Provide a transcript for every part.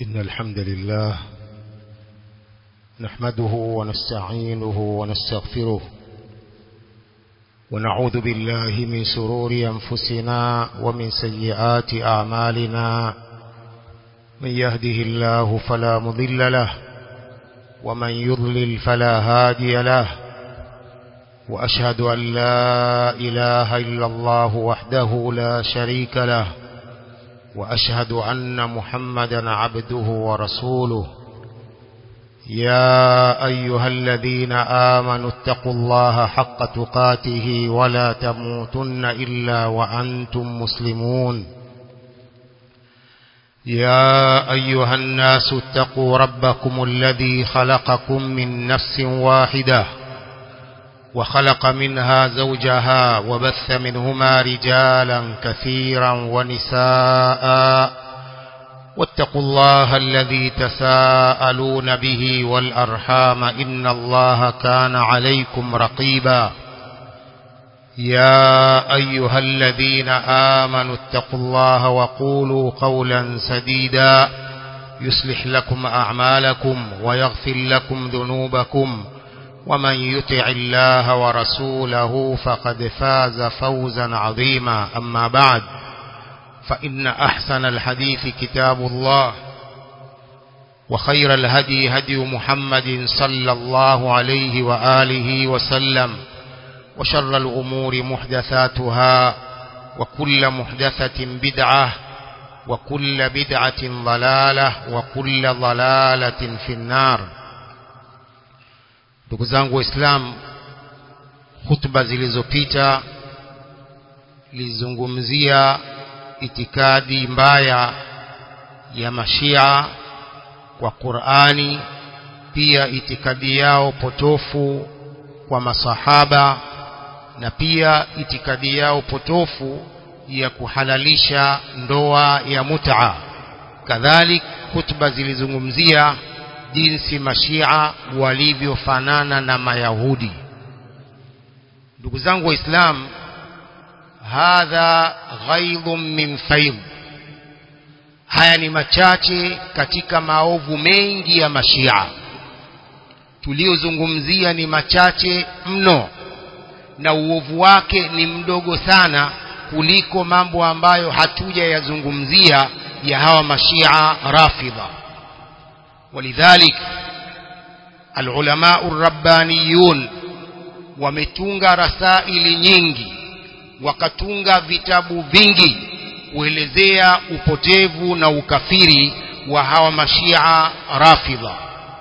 إن الحمد لله نحمده ونستعينه ونستغفره ونعوذ بالله من سرور أنفسنا ومن سيئات أعمالنا من يهده الله فلا مضل له ومن يضلل فلا هادي له وأشهد أن لا إله إلا الله وحده لا شريك له وأشهد أن محمدا عبده ورسوله يا أيها الذين آمنوا اتقوا الله حق تقاته ولا تموتن إلا وأنتم مسلمون يا أيها الناس اتقوا ربكم الذي خلقكم من نفس واحدة وخلق منها زوجها وبث منهما رجالا كثيرا ونساء واتقوا الله الذي تساءلون به والأرحام إن الله كان عليكم رقيبا يا أيها الذين آمنوا اتقوا الله وقولوا قولا سديدا يصلح لكم أعمالكم ويغفر لكم ذنوبكم ومن يطع الله ورسوله فقد فاز فوزا عظيما أما بعد فإن أحسن الحديث كتاب الله وخير الهدي هدي محمد صلى الله عليه وآله وسلم وشر الأمور محدثاتها وكل محدثة بدعة وكل بدعة ضلالة وكل ضلالة في النار ndugu zangu waislamu hutuba zilizopita lizungumzia itikadi mbaya ya mashia kwa Qur'ani pia itikadi yao potofu kwa masahaba na pia itikadi yao potofu ya kuhalalisha ndoa ya mut'a kadhalik hutuba zilizungumzia jinsi mashia walivyofanana na mayahudi ndugu zangu waislamu hadha ghaidhun min faidh haya ni machache katika maovu mengi ya mashia tuliozungumzia ni machache mno na uovu wake ni mdogo sana kuliko mambo ambayo hatuja yazungumzia ya hawa mashia rafidha ولذلك العلماء الربانيون wametunga rasaili nyingi wakatunga vitabu vingi kuelezea upotevu na ukafiri wa hawa mashia rafidha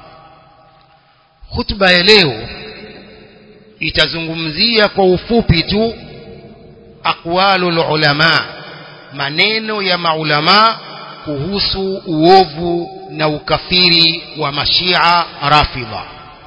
hutuba ya leo itazungumzia kwa ufupi tu aqwalul ulama maneno ya maulama kuhusu uovu na ukafiri wa mashia rafidha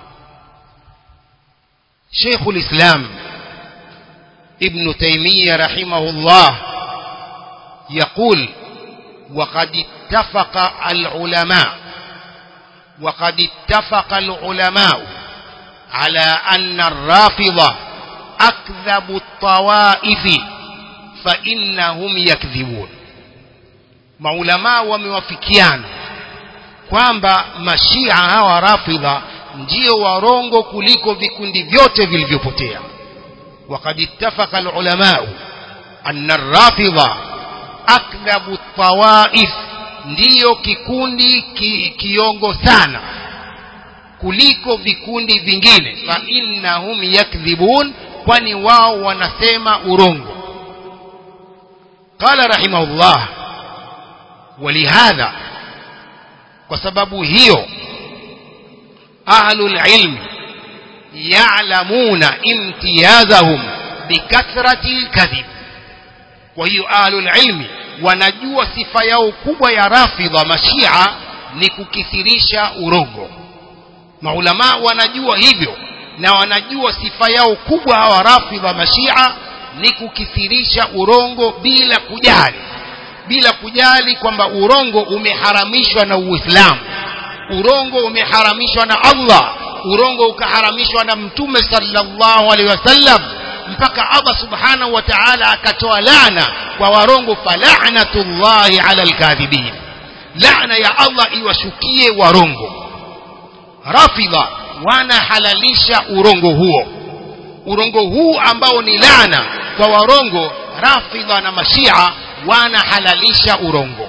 شيخ الإسلام ابن تيمية رحمه الله يقول وقد اتفق العلماء وقد اتفق العلماء على أن الرافضة أكذب الطوائف فإنهم يكذبون maulamaa wamewafikiana kwamba mashia hawa rafidha ndio warongo kuliko vikundi vyote vilivyopotea وقد اتفق العلماء أن الرافضة أكذب الطوائف ndiyo kikundi ki, kiongo sana kuliko vikundi vingine fa innahum yakdhibun kwani wao wanasema urongo qala rahimahullah ولهذا وسبب هيو أهل العلم يعلمون امتيازهم بكثرة الكذب وهي أهل العلم wanajua sifa yao kubwa ya rafidha mashia ni kukithirisha urongo maulama wanajua hivyo na wanajua sifa yao kubwa hawa rafidha mashia ni kukithirisha urongo bila kujali bila kujali kwamba urongo umeharamishwa na Uislamu urongo umeharamishwa na Allah urongo ukaharamishwa na mtume sallallahu alaihi wasallam mpaka Allah subhanahu wa ta'ala akatoa laana kwa warongo fala'natullahi ala alkadhibin laana ya Allah iwashukie warongo rafidha wanahalalisha urongo huo urongo huu ambao ni laana kwa warongo rafidha na mashia wanahalalisha urongo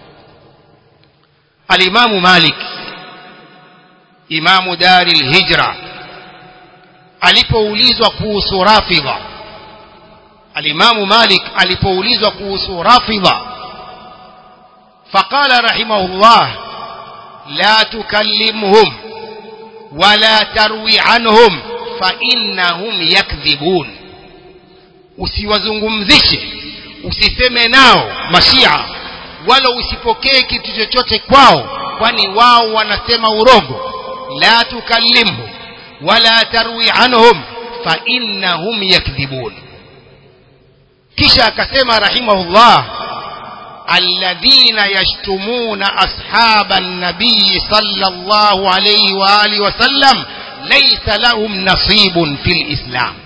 alimamu malik imamu dari lhijra alipoulizwa kuhusu rafidha alimamu malik alipoulizwa kuhusu rafidha faqala rahimahullah la tukallimhum wala tarwi anhum fainnahum yakdhibun usiwazungumzishe usiseme nao mashia wala usipokee kitu chochote kwao kwani wao wanasema urongo la tukallimhum wala tarwi anhum fainnahum yakdhibun kisha akasema rahimahullah alladhina yashtumuna ashaba nabii sallallahu alayhi wa alihi wasallam laysa lahum nasibun fil islam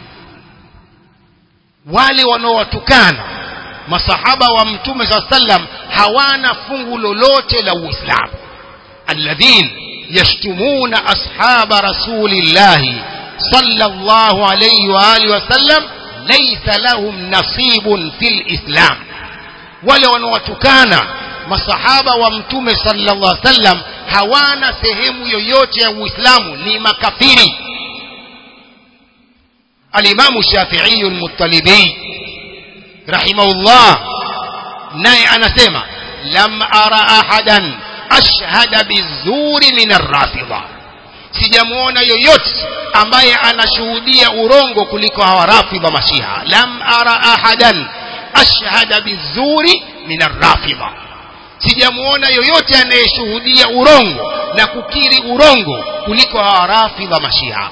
wale wanaowatukana masahaba wa mtume saa sallam hawana fungu lolote la uislamu alladhin yashtumuna ashaba rasulillahi sallallahu alayhi wa alihi wasallam laysa lahum nasibun fil islam wale wanaowatukana masahaba wa mtume sallallahu alaihi wasallam hawana sehemu yoyote ya uislamu ni makafiri alimamu shafi'i al-muttalibi rahimahullah naye anasema lam ara ahadan ashhada bizuri min ar-rafidha sijamuona yoyote ambaye anashuhudia urongo kuliko hawa rafidha mashiha lam ara ahadan ashhada bizuri min arrafidha sijamuona yoyote anayeshuhudia urongo na kukiri urongo kuliko hawa rafidha mashia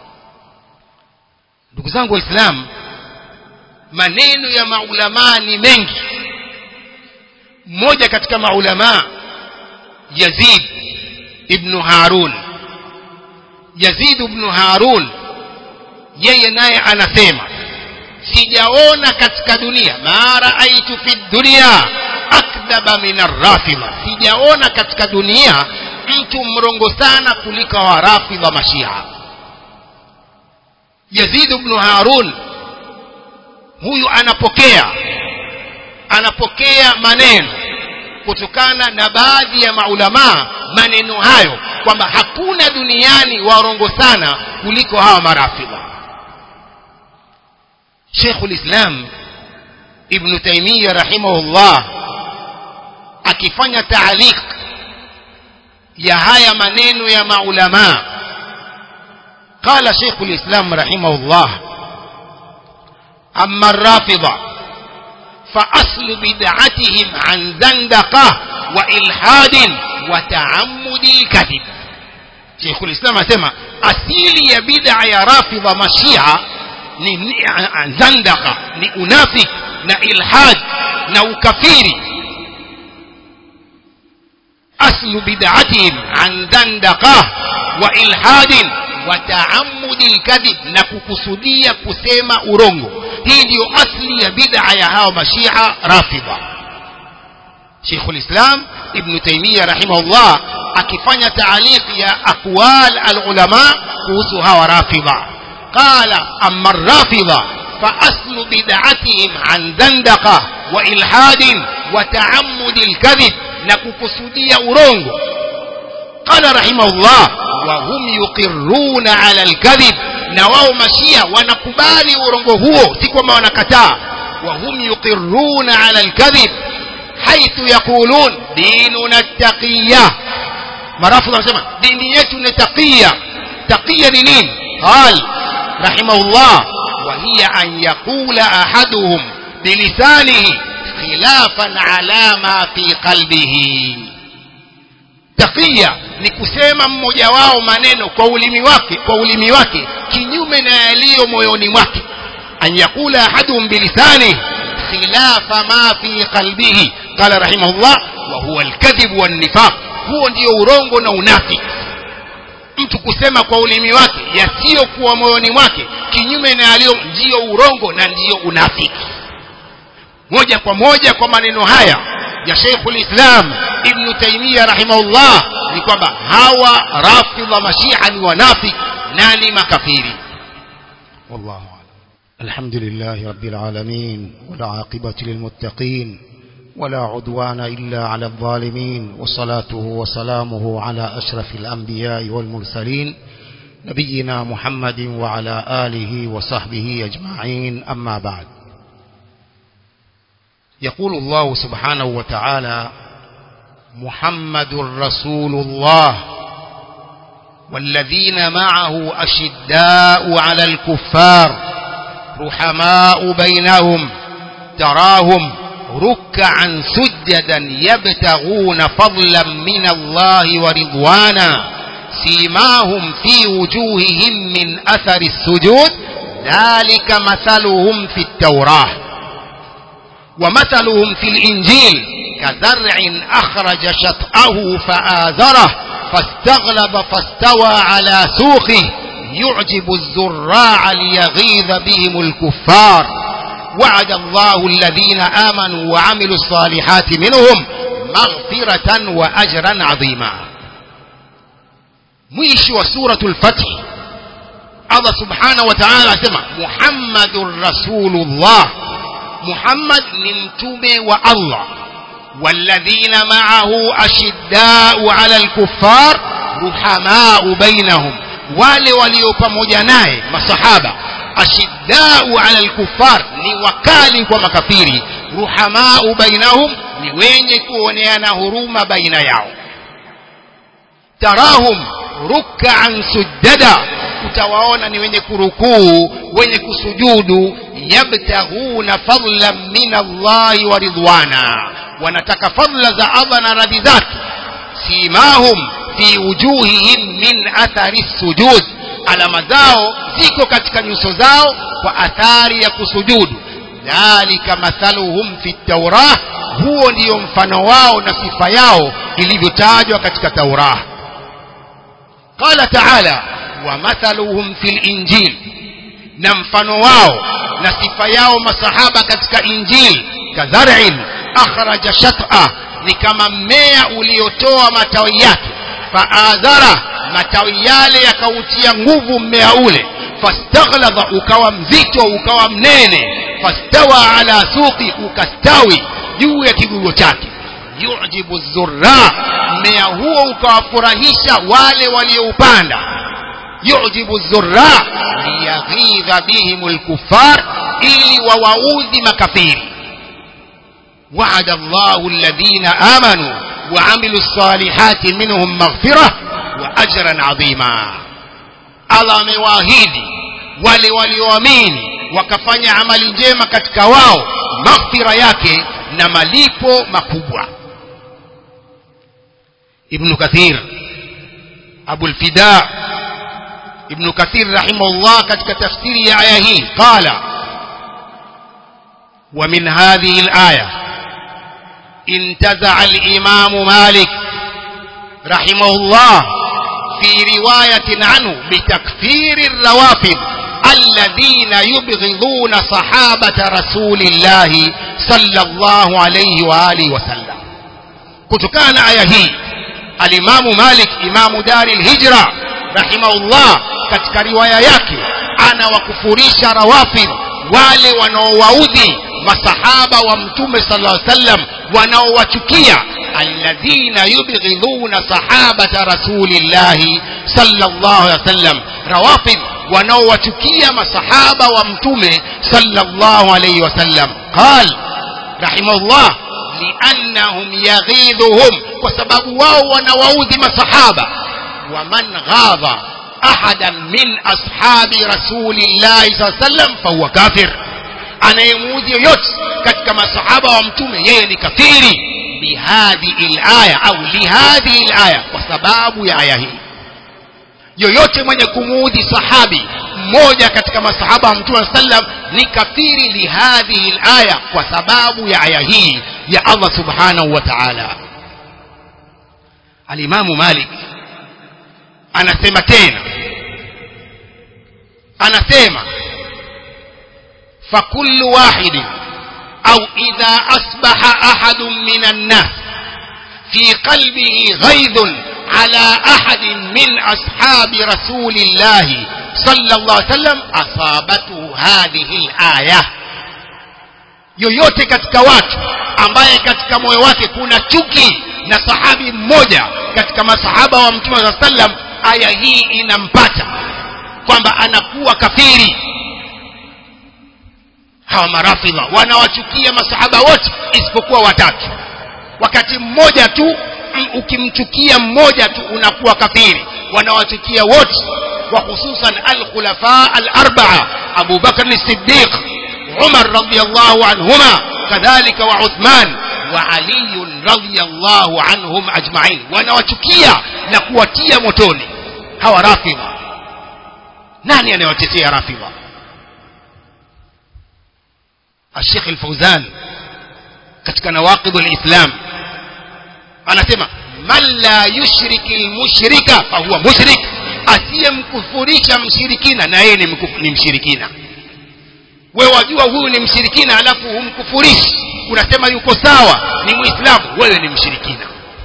ndugu zangu waislamu maneno ya maulamaa ni mengi mmoja katika maulamaa yazid ibnu harun yazid ibnu harun yeye naye anasema sijaona katika dunia ma raaitu fi dunia akdhaba min arrafidha sijaona katika dunia mtu mrongo sana kuliko warafidha mashia yazid ibn harun huyu anapokea anapokea maneno kutokana na baadhi ya maulamaa maneno hayo kwamba hakuna duniani warongo sana kuliko hawa marafidha شيخ الإسلام ابن تيمية رحمه الله akifanya taaliq ya haya maneno ya maulama qala shaykh alislam rahimahullah amma ar-rafida fa aslu bid'atihim an zandaqah wa ilhadin wa ta'ammudi kadhib shaykh alislam asema asili ya bid'a ya rafida mashia ni, ni zandaka ni unafik na ilhad na ukafiri aslu bid'atihim an zandaka wa ilhadin wa taammudi lkadhib na kukusudia kusema urongo hii ndiyo asli ya bid'a ya hawa mashia rafidha Sheikh ulislam Ibn Taymiyyah rahimahullah akifanya taaliq ya aqwal alulama kuhusu hawa rafidha قال أما الرافضة فأصل بدعتهم عن زندقة وإلحاد وتعمد الكذب نكوكسودية أورونغو قال رحمه الله وهم يقرون على الكذب نواو مشيا ونكبالي أورونغو هو سيكوما ونكتا وهم يقرون على الكذب حيث يقولون ديننا التقية مرافضة سمع دينيتنا تقية تقية لنين قال رحمه الله وهي أن يقول أحدهم بلسانه خلافا على ما في قلبه takia ni kusema mmoja wao maneno kwa ulimi wake kwa ulimi wake kinyume na yaliyo moyoni mwake an yakula ahaduhum bilisani khilafa ma fi qalbihi qala rahimahullah wa huwa alkadhib wannifaq huo ndio urongo na unafiki mtu kusema kwa ulimi wake yasiyokuwa moyoni mwake kinyume na yaliyo ndiyo urongo na ndiyo unafiki moja kwa moja kwa maneno haya ya Sheikhul Islam Ibn Taymiyyah rahimahullah ni kwamba hawa rafidha mashia ni wanafiki na ni makafiri wallahu a'lam الحمد لله رب العالمين والعاقبة للمتقين ولا عدوان إلا على الظالمين وصلاته وسلامه على أشرف الأنبياء والمرسلين نبينا محمد وعلى آله وصحبه أجمعين أما بعد يقول الله سبحانه وتعالى محمد رسول الله والذين معه أشداء على الكفار رحماء بينهم تراهم ركعا سجدا يبتغون فضلا من الله ورضوانا سيماهم في وجوههم من أثر السجود ذلك مثلهم في التوراة ومثلهم في الإنجيل كزرع أخرج شطأه فآزره فاستغلب فاستوى على سوقه يعجب الزراع ليغيظ بهم الكفار وعد الله الذين آمنوا وعملوا الصالحات منهم مغفرة وأجرا عظيما مش وسورة الفتح الله سبحانه وتعالى سمع محمد رسول الله محمد نمتم والله والذين معه أشداء على الكفار رحماء بينهم wale walio pamoja naye masahaba ashiddau ala alkufar ni wakali kwa makafiri ruhamau bainahum ni wenye kuoneana huruma baina yao tarahum ruk'an sujada utawaona ni wenye kurukuu wenye kusujudu yabtaghuna fadlan min Allahi wa ridwana wanataka fadla za Allah na radhi zake simahum fi wujuhihim min athari sujud alama zao ziko katika nyuso zao kwa athari ya kusujudu dhalika mathaluhum fi taurah huo ndiyo mfano wao na sifa yao ilivyotajwa katika taurah qala taala wa mathaluhum fi linjil na mfano wao na sifa yao masahaba katika injil kadharin akhraja shat'a ni kama mmea uliotoa matawi yake faadhara matawi yale yakautia nguvu mmea ule fastaghlaba ukawa mzito ukawa mnene fastawa ala suqi ukastawi juu ya kigogo chake yujibu zurra mmea huo ukawafurahisha wale walioupanda yujibu zurra liyaghidha bihim lkufar ili wawaudhi makafiri وعد الله الذين آمنوا وعملوا الصالحات منهم مغفرة وأجرا عظيما الله amewaahidi wale walioamini wakafanya amali njema katika wao maghfira yake na malipo makubwa ibn kathir abu lfida ibn kathir rahimahullah katika tafsiri ya aya hii qala ومن هذه الآية انتزع الإمام مالك رحمه الله في رواية عنه بتكفير الروافض الذين يبغضون صحابة رسول الله صلى الله عليه وآله وسلم كتكان آية هي الإمام مالك إمام دار الهجرة رحمه الله katika riwaya yake anawakufurisha rawafidh wale wanaowaudhi masahaba wa mtume sallallahu alaihi wasallam wanaowachukia alladhina yubghidhuna sahabata rasulillahi sallallahu alaihi wasallam rawafidh wanaowachukia masahaba wa mtume sallallahu alaihi wasallam qal rahimahullah liannahum yaghidhuhum kwa sababu wao wanawaudhi masahaba waman ghadha ahadan min ashabi rasulillahi saa sallam fahuwa kafir anayemuudhi yoyote katika masahaba wa mtume yeye ni kafiri bihadhihi laya au lihadhihi laya kwa sababu ya aya hii yoyote mwenye kumuudhi sahabi mmoja katika masahaba wa mtume sallam ni kafiri lihadhihi laya kwa sababu ya aya hii ya allah subhanahu wa taala alimamu malik anasema tena anasema fakullu wahidin au idha asbaha ahadun minan nas في قلبه غيظ على أحد من أصحاب رسول الله صلى الله عليه وسلم أصابته هذه الآية yoyote katika watu ambaye katika moyo wake kuna chuki na sahabi mmoja katika masahaba wa mtume saa sallam aya hii inampata kwamba anakuwa kafiri hawa marafidha wanawachukia masahaba wote isipokuwa watatu wakati mmoja tu ukimchukia mmoja tu unakuwa kafiri wanawachukia wote wa hususan alkhulafa alarbaa Abu Bakr as-Siddiq Umar radiyallahu anhuma kadhalika wa Uthman wa Ali radiyallahu anhum ajma'in wanawachukia na kuwatia motoni hawa rafidha nani anayewatetea rafidha الشيخ الفوزان katika nawaqidul islam anasema man la yushriki almushrika fahuwa mushrik asiyemkufurisha mshirikina na yeye ni, ni mshirikina wewe wajua huyu ni mshirikina alafu humkufurishi unasema yuko sawa ni muislamu wewe ni mshirikina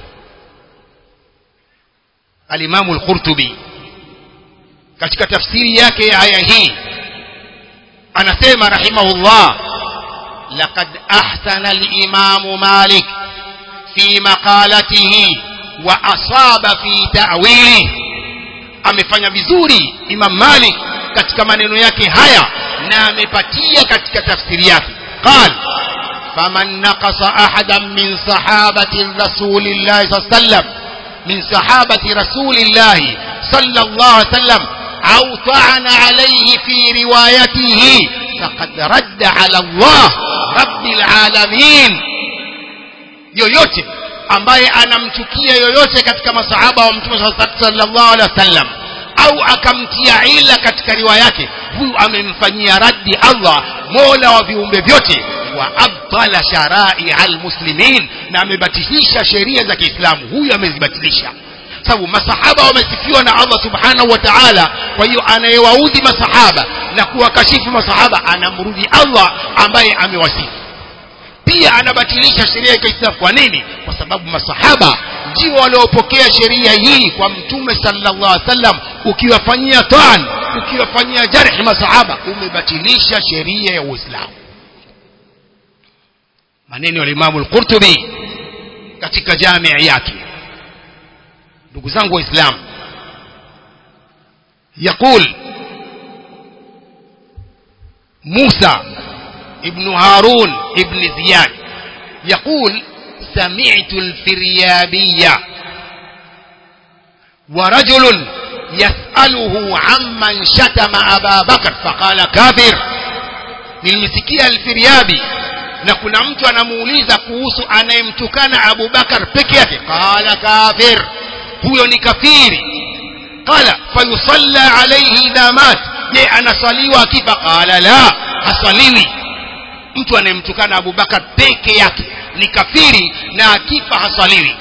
alimamu al-Qurtubi katika tafsiri yake ya aya hii anasema rahimahullah لقد أحسن الإمام مالك في مقالته وأصاب في تأويله amefanya vizuri Imam Malik katika maneno yake haya na amepatia katika tafsiri yake qal faman naqasa ahadan min sahabati rasulillahi sallallahu alayhi wasallam min sahabati rasulillahi sallallahu alayhi wasallam au ta'ana alayhi fi riwayatihi faqad radda ala Allah rabbil alamin yoyote ambaye anamchukia yoyote katika masahaba wa mtume sallallahu alaihi wasallam au akamtia ila katika riwaya yake huyu amemfanyia raddi Allah mola wa viumbe vyote wa abtala sharai almuslimin na amebatilisha sheria za Kiislamu huyu amezibatilisha sababu masahaba wamesifiwa na Allah subhanahu wa ta'ala kwa hiyo anayewaudhi masahaba na kuwakashifu masahaba anamrudi Allah ambaye amewasifu pia anabatilisha sheria ya Kiislamu kwa nini kwa sababu masahaba ndio waliopokea sheria hii kwa mtume sallallahu alaihi wasallam ukiwafanyia taan ukiwafanyia jarhi masahaba umebatilisha sheria ya Uislamu maneno ya Imam al-Qurtubi katika jamii yake ndugu zangu waislamu يقول موسى ابن هارون ابن زياد يقول سمعت الفريابية ورجل يسأله عمن شتم أبا بكر فقال كافر nilimsikia alfiriabi na kuna mtu anamuuliza kuhusu anayemtukana Abu Bakar peke yake qala kafir huyo ni kafiri qala fayusalla alayhi idha mat je anasaliwa akifa qala la hasaliwi mtu anayemtukana Abu Bakar peke yake ni kafiri na akifa hasaliwi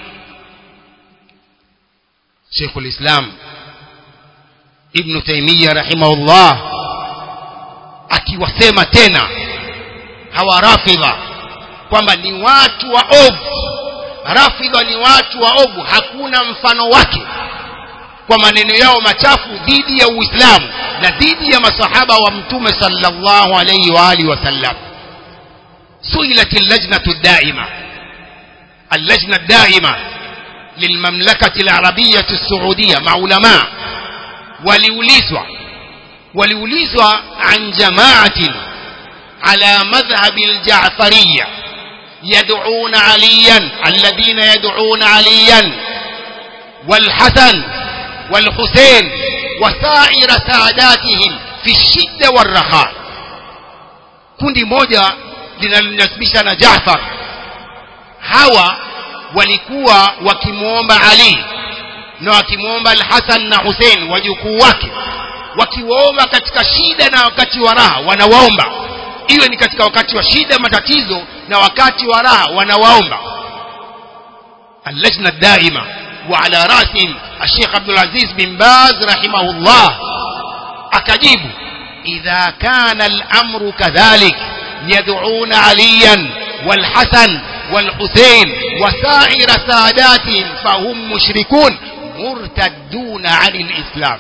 Sheikh al-Islam Ibn Taymiyyah rahimahullah akiwasema tena hawa rafidha kwamba ni watu wa ovu rafidha ni watu wa ovu hakuna mfano wake kwa maneno yao machafu dhidi ya Uislamu na dhidi ya masahaba wa mtume sallallahu alayhi wa alihi wasallam سئلت اللجنة الدائمة اللجنة الدائمة للمملكة العربية السعودية مع علماء وليوليزوا وليوليزوا عن جماعة على مذهب الجعفرية يدعون عليا الذين يدعون عليا والحسن والحسين وسائر ساداتهم في الشدة والرخاء kundi moja linalonasibisha na Jaafar hawa walikuwa wakimwomba Ali na wakimwomba Al-Hasan na Hussein wajukuu wake wakiwaomba katika shida na wakati wa raha wanawaomba iwe ni katika wakati wa shida matatizo na wakati wa raha wanawaomba اللجنة الدائمة وعلى رأسهم الشيخ عبد العزيز بن باز رحمه الله أكجيب إذا كان الأمر كذلك يدعون عليا والحسن والحسين وسائر ساداتهم فهم مشركون مرتدون عن الإسلام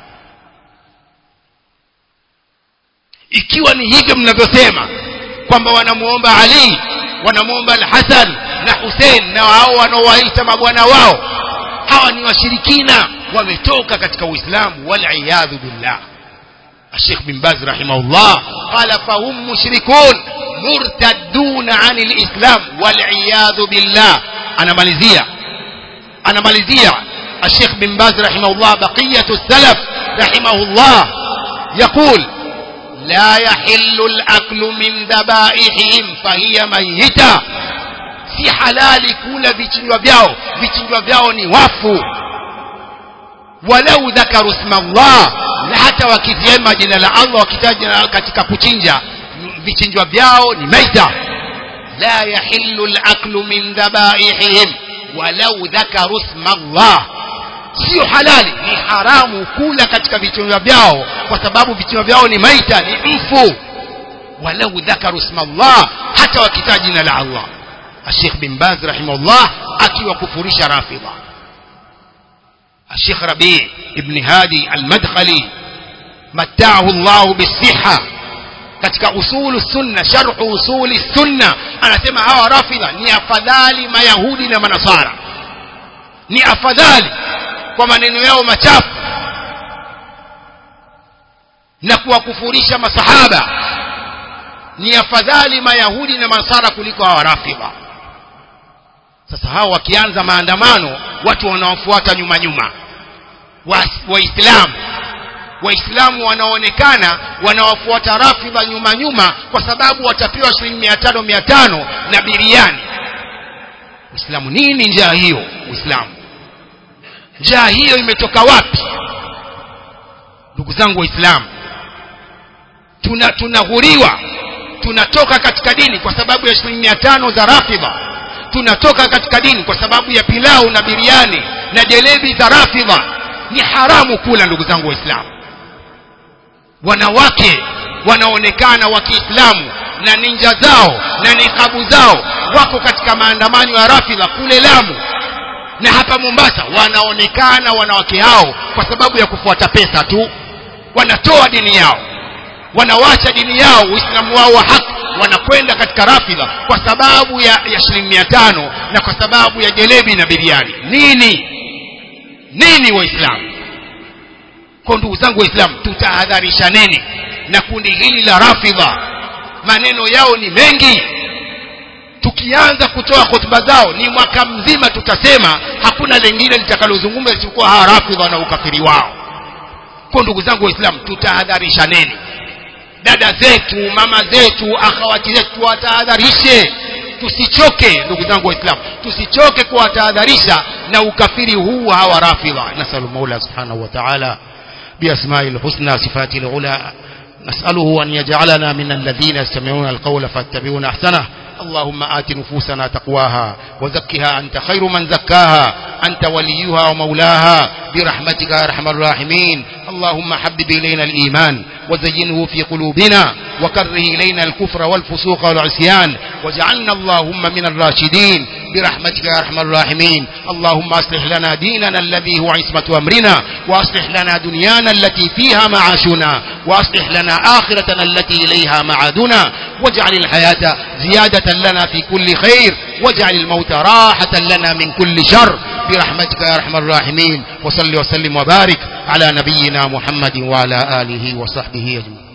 ikiwa ni hivyo mnavyosema kwamba wanamuomba Ali wanamuomba Al-Hasan na Hussein na hao wanaowaita mabwana wao hawa ni washirikina wametoka katika Uislamu waliyadhu billah الشيخ بن باز رحمه الله قال فهم مشركون مرتدون عن الإسلام والعياذ بالله أنا ماليزيا أنا ماليزيا الشيخ بن باز رحمه الله بقية السلف رحمه الله يقول لا يحل الأكل من ذبائحهم فهي ميتة si halali kula vichinjwa vyao vichinjwa vyao ni wafu walau dhakaru isma Allah na hata wakisema jina la Allah wakitaja katika kuchinja vichinjwa vyao ni maita la yahillu al-aklu min dhabaihim walau dhakaru isma Allah sio halali ni haramu kula katika vichinjwa vyao kwa sababu vichinjwa vyao ni maita ni mfu walau dhakaru isma Allah hata wakitaja jina la Allah الشيخ بن باز رحمه الله أكي وكفرش رافضة الشيخ ربيع ابن هادي المدخلي متعه الله بالصحة katika usulu sunna sharhu usuli sunna anasema hawa rafidha ni afadhali mayahudi na manasara ni afadhali kwa maneno yao machafu na kuwakufurisha masahaba ni afadhali mayahudi na manasara kuliko hawa rafidha sasa hao wakianza maandamano watu wanaofuata nyuma nyuma waislamu wa waislamu wanaonekana wanawafuata rafidha nyuma nyuma kwa sababu watapewa shilingi mia tano mia tano na biriani uislamu nini njaa hiyo uislamu njaa hiyo imetoka wapi ndugu zangu waislamu tuna tunaghuriwa tunatoka katika dini kwa sababu ya shilingi mia tano za rafidha tunatoka katika dini kwa sababu ya pilau na biriani na jelebi za rafidha ni haramu kula ndugu zangu waislamu wanawake wanaonekana wa kiislamu na ninja zao na nikabu zao wako katika maandamano ya rafidha kule lamu na hapa mombasa wanaonekana wanawake hao kwa sababu ya kufuata pesa tu wanatoa dini yao wanawacha dini yao uislamu wao wa haki wanakwenda katika rafidha kwa sababu ya, ya shilingi mia tano na kwa sababu ya jelebi na biriani nini nini waislamu kwa ndugu zangu waislamu tutahadharishaneni na kundi hili la rafidha maneno yao ni mengi tukianza kutoa hotuba zao ni mwaka mzima tutasema hakuna lengine litakalozungumza isipokuwa hawa rafidha na ukafiri wao kwa ndugu zangu waislamu tutahadharishaneni dada zetu mama zetu akhawati zetu tuwatahadharishe tusichoke ndugu zangu waislamu tusichoke kuwatahadharisha na ukafiri huu hawa rafidha nasalu maula subhanahu wa ta'ala بأسماء الحسنى صفات العلى نسأله أن يجعلنا من الذين يستمعون القول فاتبعون أحسنه اللهم آت نفوسنا تقواها وزكها أنت خير من زكاها أنت وليها ومولاها برحمتك يا أرحم الراحمين اللهم حبب إلينا الإيمان وزينه في قلوبنا وكره إلينا الكفر والفسوق والعصيان واجعلنا اللهم من الراشدين برحمتك يا أرحم الراحمين اللهم أصلح لنا ديننا الذي هو عصمة أمرنا وأصلح لنا دنيانا التي فيها معاشنا وأصلح لنا آخرتنا التي إليها معادنا واجعل الحياة زيادة لنا في كل خير واجعل الموت راحة لنا من كل شر برحمتك يا أرحم الراحمين وصل وسلم وبارك على نبينا محمد وعلى آله وصحبه أجمعين